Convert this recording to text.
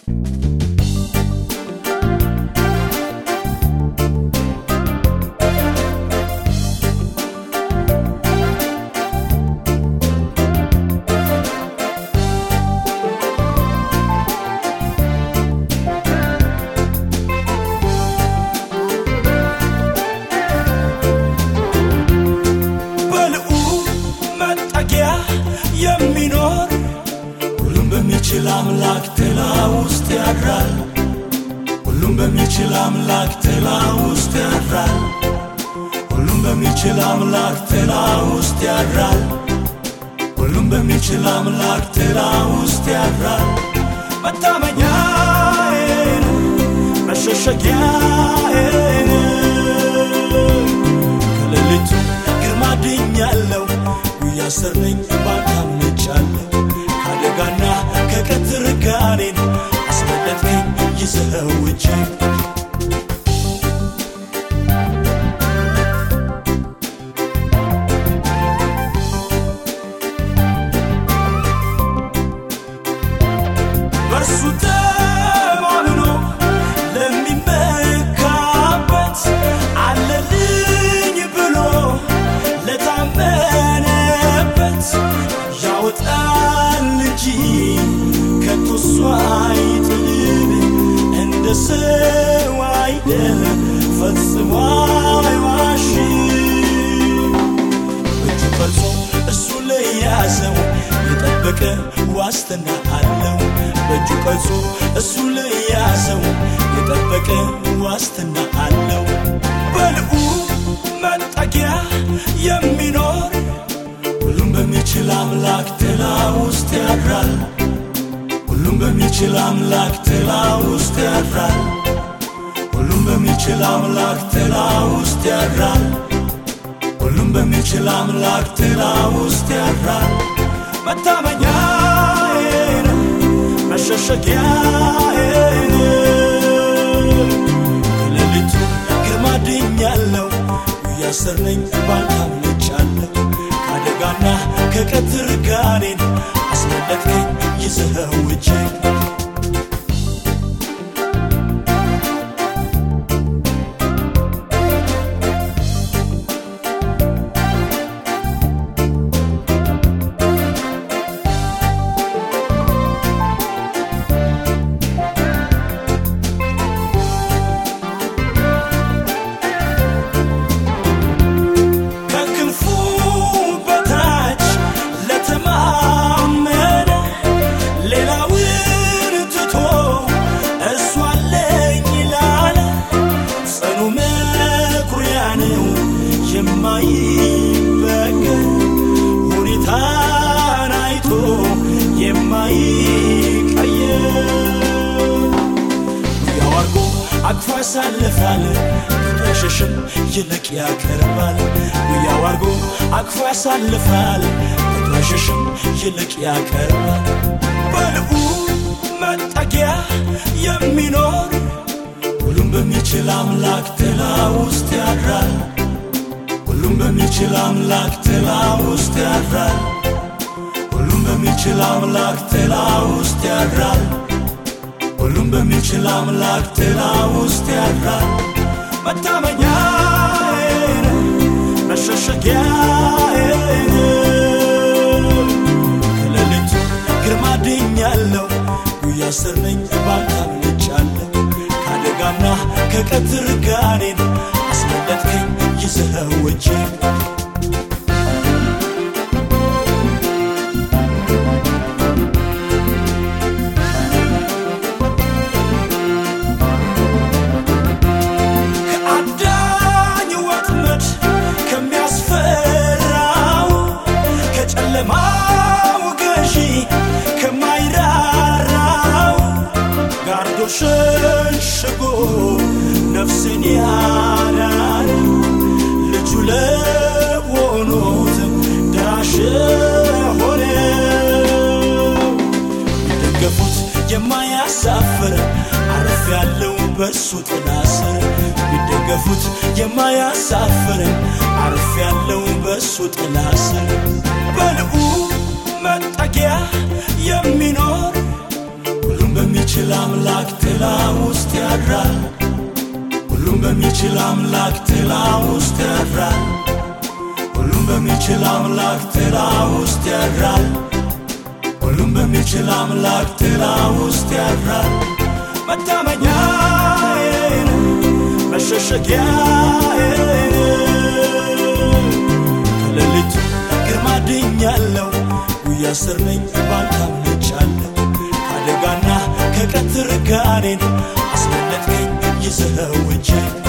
በልዑል መጠጊያ የሚኖር ሁሉም በሚችል አምላክ ጥላ ውስጥ ያድራል። ሁሉም በሚችል አምላክ ጥላ ውስጥ ያድራል። ሁሉም በሚችል አምላክ ጥላ ውስጥ ያድራል። ሁሉም በሚችል አምላክ ጥላ ውስጥ ያድራል። መታመኛዬ ነው፣ መሸሸጊያዬ ነው። ከሌሊቱ ግርማ ድኛለሁ፣ ጉያ ስር ነኝ ባንተ አምልጫለሁ። ከአደጋና ከቀትር ጋኔን አስመለጥከኝ ይዘኸው እጄን በእርሱ ተማምኖ ለሚመካበት አለልኝ ብሎ ለታመነበት ያወጣል እንጂ ከቶ እሱ አይጥልም። እንደ ሰው አይደለም ፈጽሞ አይዋሽም። እጁ ቀርጾ እሱ ለያዘው የጠበቀ ዋስትና አለው። በእጁ ቀርጾ እሱ ለያዘው የጠበቀ ዋስትና አለው። በልዑል መጠጊያ የሚኖር ሁሉም በሚችል አምላክ ጥላ ውስጥ ያድራል። ሁሉም በሚችል አምላክ ጥላ ውስጥ ያድራል። ሁሉም በሚችል አምላክ ጥላ ውስጥ ያድራል። ሁሉም በሚችል አምላክ ጥላ ውስጥ ያድራል። መታመኛዬ ነው፣ መሸሸጊያዬ ነው። ከሌሊቱ ግርማ ድኛለሁ፣ ጉያ ስር ነኝ ባንተ አምልጫለሁ። ከአደጋና ከቀትር ጋኔን አስመለጥከኝ ይዘኸው እጄን ከክንፉ በታች ለተማመነ ሌላውን ትቶ እሱ አለኝ ላለ ጽኑ መኩሪያ ነው የማይበገር ሁኔታን አይቶ የማይቀየር ያው አርጎ አቅፎ ያሳልፋል ከመሸሽም ይልቅ ያቀርባል ያው አርጎ አቅፎ ያሳልፋል ከመሸሽም ይልቅ ያቀርባል በልዑል መጠጊያ የሚኖር ሁሉም በሚችል አምላክ ጥላ ውስጥ ያድራል ሁሉም በሚችል አምላክ ጥላ ውስጥ ያድራል ሁሉም በሚችል አምላክ ጥላ ውስጥ ያድራል ሁሉም በሚችል አምላክ ጥላ ውስጥ ያድራል። መታመኛዬ ነው፣ መሸሸጊያዬ ነው። ከሌሊቱ ግርማ ድኛለሁ፣ ጉያ ስር ነኝ ባንተ አምልጫለሁ። ከአደጋና ከቀትር ጋኔን አስመለጥከኝ ይዘኸው እጄን ከአዳኝ ወጥመድ ከሚያስፈራው ከጨለማው ገዢ ከማይራራው ጋርዶ ሸሽጎ ነፍስን ያዳን ልጁ ለሆኑት ደራሽ ሆነ ቢደገፉት የማያሳፍር አረፍ ያለው በእርሱ ጥላ ስር ቢደገፉት የማያሳፍር አረፍ ያለው በእሱ ጥላ ስር በልዑል መጠጊያ የሚኖር ሁሉም በሚ በሚችል አምላክ ጥላ ውስጥ ያድራል። ሁሉም በሚችል አምላክ ጥላ ውስጥ ያድራል። ሁሉም በሚችል አምላክ ጥላ ውስጥ ያድራል። ሁሉም በሚችል አምላክ ጥላ ውስጥ ያድራል። መታመኛዬ መሸሸጊያዬ ከሌሊቱ ግርማ ድኛለሁ። ጉያ ስር ነኝ ባንተ አምልጫለሁ። ከአደጋና ከቀትር ጋኔን አስመለጥከኝ ይዘኸው እጄን